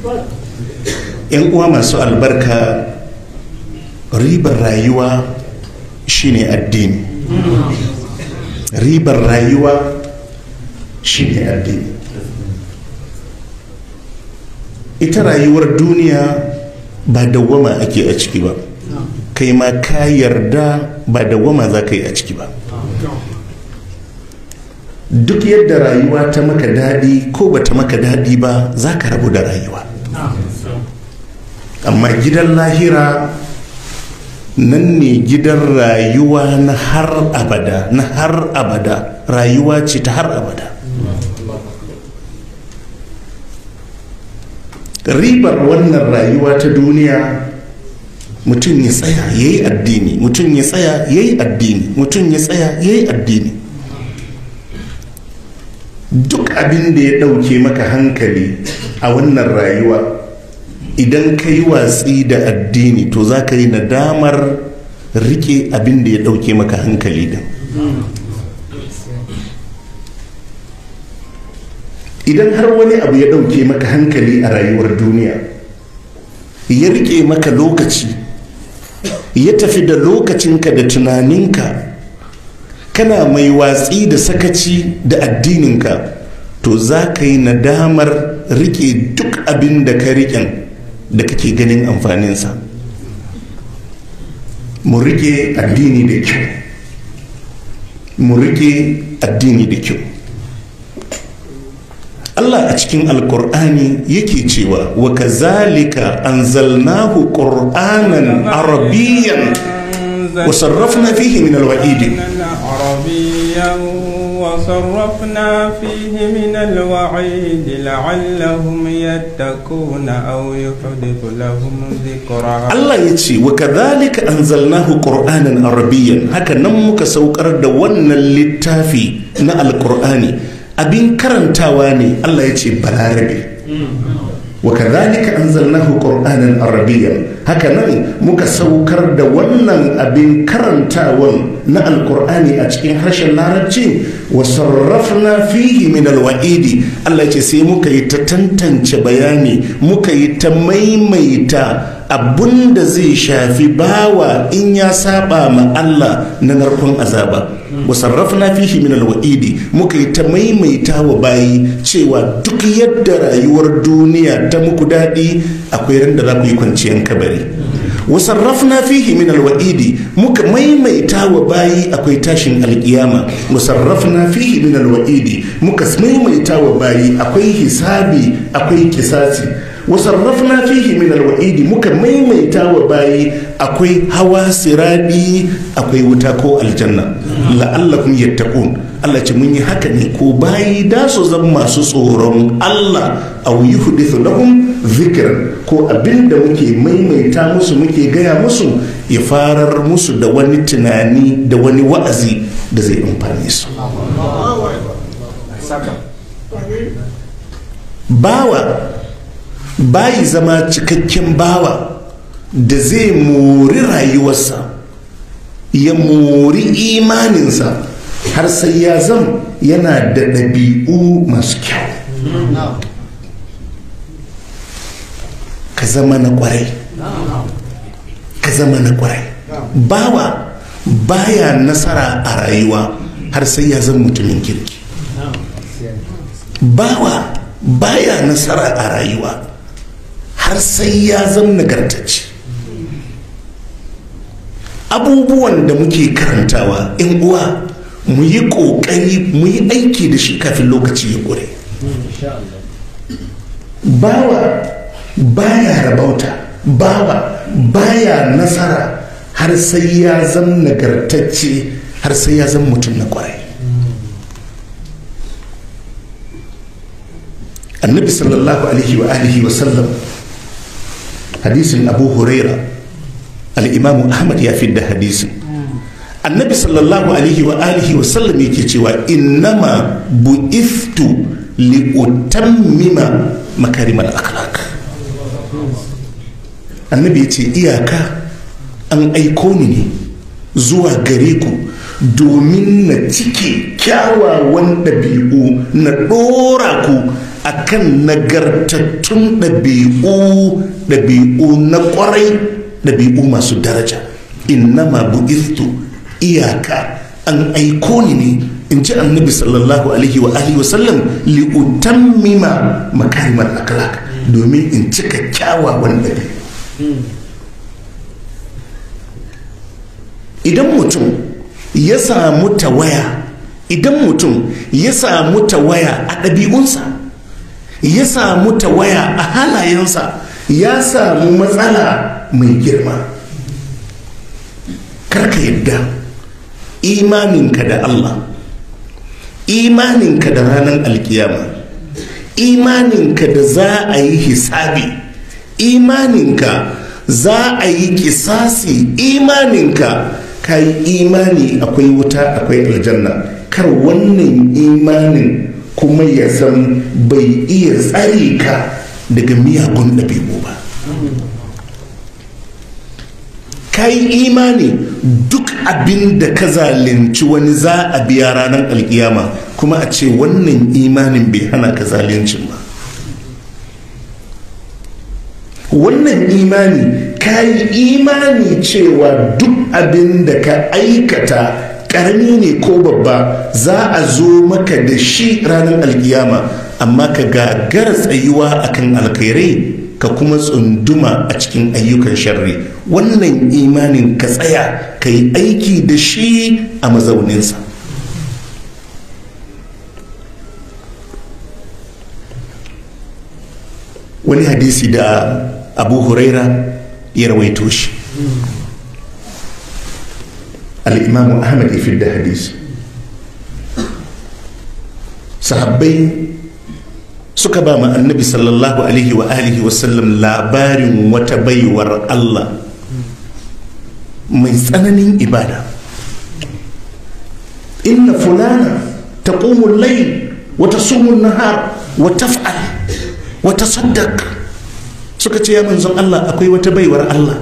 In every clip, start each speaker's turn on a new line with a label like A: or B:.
A: yan uwa masu albarka ribar rayuwa shine addini ribar rayuwa shine addini ita rayuwar duniya ba dawwama ake a ciki ba kai ma ka yarda ba dawwama za ka yi a ciki ba duk yadda rayuwa ta maka daɗi ko ba ta maka daɗi ba za ka rabu da rayuwa amma gidan lahira nan ne gidan rayuwa na har abada na har abada rayuwa ce ta har abada ribar wannan rayuwa ta duniya mutum ya tsaya ya yi addini mutum ya tsaya ya yi addini mutum ya tsaya ya yi addini duk abin da ya ɗauke maka hankali a wannan rayuwa idan ka yi watsi da addini to za ka yi nadamar rike abin da ya ɗauke maka hankali din idan har wani abu ya ɗauke maka hankali a rayuwar duniya ya rike maka lokaci ya tafi da lokacinka da tunaninka kana mai watsi da sakaci da addininka to za ka yi nadamar rike duk abin da ka riƙen da kake ganin amfaninsa mu rike addini da kyau mu rike addini da kyau Allah a cikin alkur'ani yake cewa wa kazalika anzalnahu qur'anan arabiyyan wa sarrafna fihi min alwa'id
B: وصرفنا فيه من الوعيد لعلهم يتقون أو يحدث لهم ذكرا
A: Allah ya ce wa kadhalika anzalnahu qur'anan arabiyyan haka nan muka saukar da wannan littafi na alkur'ani abin karantawa ne Allah ya ce balarabe wa kadhalika anzalnahu qur'anan arabiyyan haka nan muka saukar da wannan abin karantawan na alkur'ani a cikin harshen larabci wa sarrafna fihi min alwa'idi Allah ya ce sai muka yi ta tantance bayani muka yi ta maimaita abun da zai shafi bawa in ya saba ma Allah na narkon azaba wa sarrafna fihi min alwa'idi muka yi ta maimaita wa bayi cewa duk yadda rayuwar duniya ta muku daɗi akwai ran da za ku yi kwanciyar kabari wa sarrafna fihi min alwa'idi muka maimaita wa bayi akwai tashin alkiyama wa sarrafna fihi min alwa'idi muka maimaita wa bayi akwai hisabi akwai kisasi wasarrafna fihi min alwa'idi muka maimaita wa bayi akwai hawa siradi akwai wuta ko aljanna la'allakum yattaqun Allah ce mun yi haka ne ko bayi da su zama masu tsoron Allah aw yuhdithu lahum zikran ko abinda muke maimaita musu muke gaya musu ya farar musu da wani tunani da wani wa'azi da zai amfane su bawa bayi zama cikakken bawa da zai mori rayuwarsa ya mori imaninsa har sai ya zam yana da ɗabi'u masu kyau ka zama na kwarai ka zama na kwarai bawa baya nasara a rayuwa har sai ya zama mutumin kirki bawa baya nasara a rayuwa har sai ya zama nagartacce abubuwan da muke karantawa in uwa mu yi ƙoƙari mu yi aiki da shi kafin lokaci ya ƙure bawa baya rabauta bawa baya nasara har sai ya zama nagartacce har sai ya zama mutum na ƙwarai annabi sallallahu alaihi wa alihi wa sallam hadisin abu huraira al'imamu ahmad ya fi da hadisin annabi sallallahu alaihi wa alihi wa sallam yake cewa innama bu'iftu li utammima makarimal akhlaq annabi ya ce iyaka an aiko ni ne zuwa gare ku domin na cike kyawawan ɗabi'u na ɗora ku akan nagartattun ɗabi'u ɗabi'u na ƙwarai ɗabi'u masu daraja innama bu'istu iyaka an aiko ni ne in ji annabi sallallahu alaihi wa alihi wasallam li'utammima makarimar akhlaq domin in cika kyawawan ɗabi'u idan mutum ya samu tawaya idan mutum ya samu tawaya a ɗabi'unsa ya samu tawaya a halayensa ya samu matsala mai girma karka yadda imaninka da Allah imaninka da ranar alkiyama imaninka da za a yi hisabi imaninka za a yi kisasi imaninka ka yi imani akwai wuta akwai aljanna kar wannan imanin kuma ya san bai iya tsare ka daga miyagun ɗabi'u ba ka yi imani duk abin da ka zalunci wani za a biya ranar alkiyama kuma a ce wannan imanin bai hana ka zaluncin ba wannan imani ka yi imani cewa duk abin da ka aikata karami ne ko babba za a zo maka da shi ranar alkiyama amma ka gagara tsayuwa akan alkhairai ka kuma tsunduma a cikin ayyukan sharri wannan imanin ka tsaya ka yi aiki da shi a mazauninsa wani hadisi da abu huraira ya rawaito shi al'imamu ahmad ya da hadisi sahabbai suka ba ma annabi sallallahu alaihi wa alihi wasallam labarin wata baiwar allah mai tsananin ibada inna fulana ta ƙumun lai wata sumun nahar wata fa'al wata saddak suka ce ya manzon Allah akwai wata baiwar Allah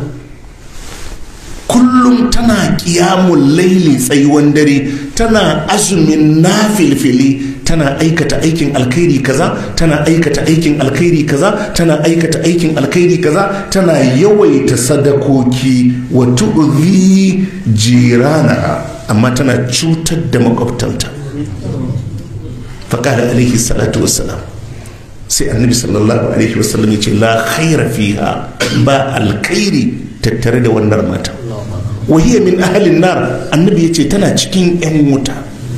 A: kullum tana kiyamun laili tsayuwan dare tana azumin nafilfili tana aikata aikin alkhairi kaza tana aikata aikin alkhairi kaza tana aikata aikin alkhairi kaza tana yawaita sadakoki wa tu'zi jirana amma tana cutar da makwabtanta faqala alaihi salatu wassalam sai annabi sallallahu alaihi wasallam ya ce la khaira fiha ba alkhairi tattare da wannan mata wahiya min ahalin nar annabi ya ce tana cikin 'yan wuta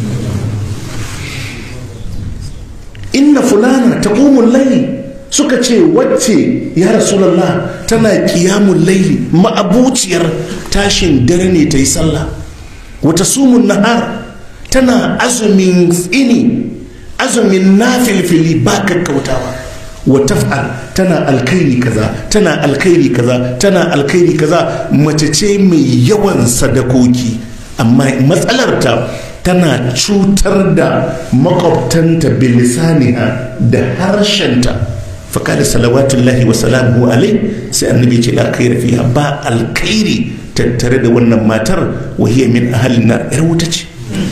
A: inna fulana ta laili suka ce wacce ya rasulallah tana kiyamun laili ma'abuciyar tashin dare ne ta yi sallah wata sumun nahar tana azumin tsini azumin nafilfili ba kakkautawa wa taf'al tana alkhairi kaza tana alkhairi kaza tana alkhairi kaza mace ce mai yawan sadakoki amma matsalarta tana cutar da makwabtanta bilisaniha da harshenta faka da salawatullahi wa salamu alai sai annabi ce la khaira fiha ba alkhairi tattare da wannan matar wahiyar min ahalin na yar wuta ce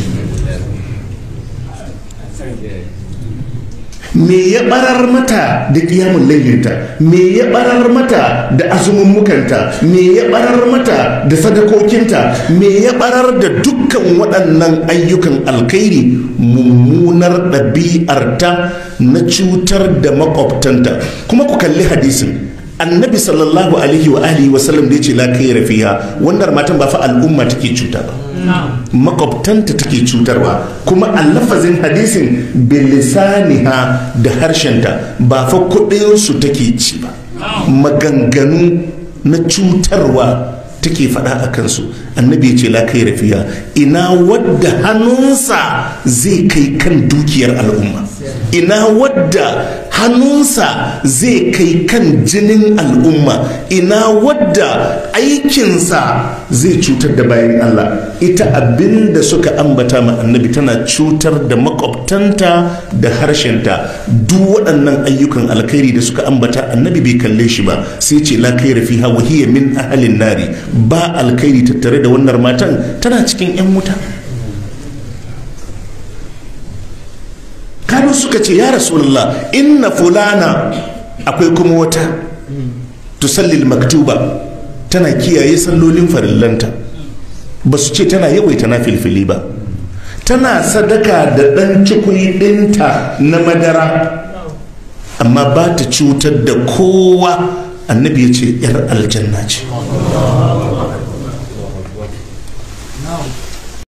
A: me ya barar mata da kiyamun lailinta me ya barar mata da azumummukanta me ya barar mata da sadakokinta me ya barar da dukkan waɗannan ayyukan alkhairi mummunar ɗabi'arta na cutar da makwabtanta kuma ku kalli hadisin annabi sallallahu alaihi wa alihi wa sallam da ya ce la kai rafiya wannan matan ba fa al'umma take cuta ba makwabtanta take cutarwa kuma a lafazin hadisin bilisaniha da harshenta ba fa kudinsu take ci ba maganganu na cutarwa take faɗa a kansu annabi ya ce la kai rafiya ina wadda hannunsa zai kai kan dukiyar al'umma ina wadda hannunsa zai kai kan jinin al'umma ina wadda aikinsa zai cutar da bayan Allah ita abin da suka ambata ma annabi tana cutar da makwabtanta da harshenta duk waɗannan ayyukan alkhairi da suka ambata annabi bai kalle shi ba sai ce la kai rafiha wa hiya min ahalin nari ba alkhairi tattare da wannan matan tana cikin yan wuta kano suka ce ya rasulullah inna fulana akwai kuma wata tusallil maktuba tana kiyaye sallolin farillanta ba su ce tana yawaita na filfili ba tana sadaka da ɗan cikui ɗinta na madara amma ba ta cutar da kowa annabi ya ce 'yar aljanna ce